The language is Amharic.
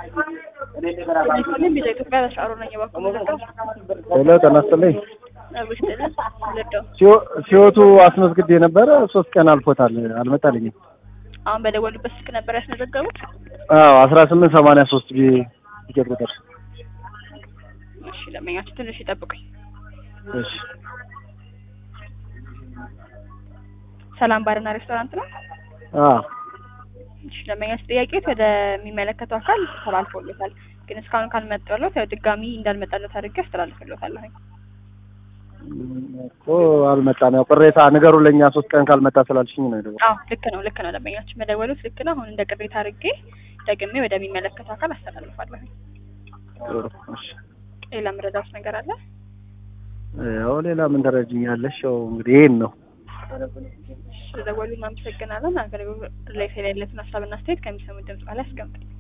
ሁሉም ቢዛ ኢትዮጵያ ተሻሮ ነኝ የባኩ ልደው ሄሎ ጤና ይስጥልኝ። አብሽ ጥልን ልደው ሲዮ- ሲዮቱ አስመዝግቤ ነበረ ሶስት ቀን አልፎታል አልመጣልኝም። አሁን በደወሉበት ስልክ ነበር ያስመዘገቡት። አዎ አስራ ስምንት ሰማንያ ሶስት ቢ ቲኬት ቁጥር እሺ ለመኛችሁ ትንሽ ይጠብቁኝ። እሺ ሰላም ባርና ሬስቶራንት ነው። አዎ እሺ ለመኛችሁ ጥያቄዎች ወደሚመለከተው አካል ተላልፎለታል፣ ግን እስካሁን ካልመጣለት ያው ድጋሚ እንዳልመጣለት አድርጌ አስተላልፍለታለሁ። እኮ አልመጣም። ያው ቅሬታ ንገሩ ለእኛ ሶስት ቀን ካልመጣ ስላልሽኝ ነው የደወልኩት። አዎ ልክ ነው ልክ ነው ለመኛችሁ መደወሉት ልክ ነው። አሁን እንደ ቅሬታ አድርጌ ደግሜ ወደሚመለከተው አካል አስተላልፋለሁ። ጥሩ እሺ። ሌላ ምረዳት ነገር አለ? ያው ሌላ ምን ትረጂኛለሽ? ያው እንግዲህ ይሄን ነው። ስለደወሉ እናመሰግናለን። አገልግሎት ላይ ስለሌለትን ሀሳብና አስተያየት ከሚሰሙት ድምጽ በላይ አስቀምጡልኝ።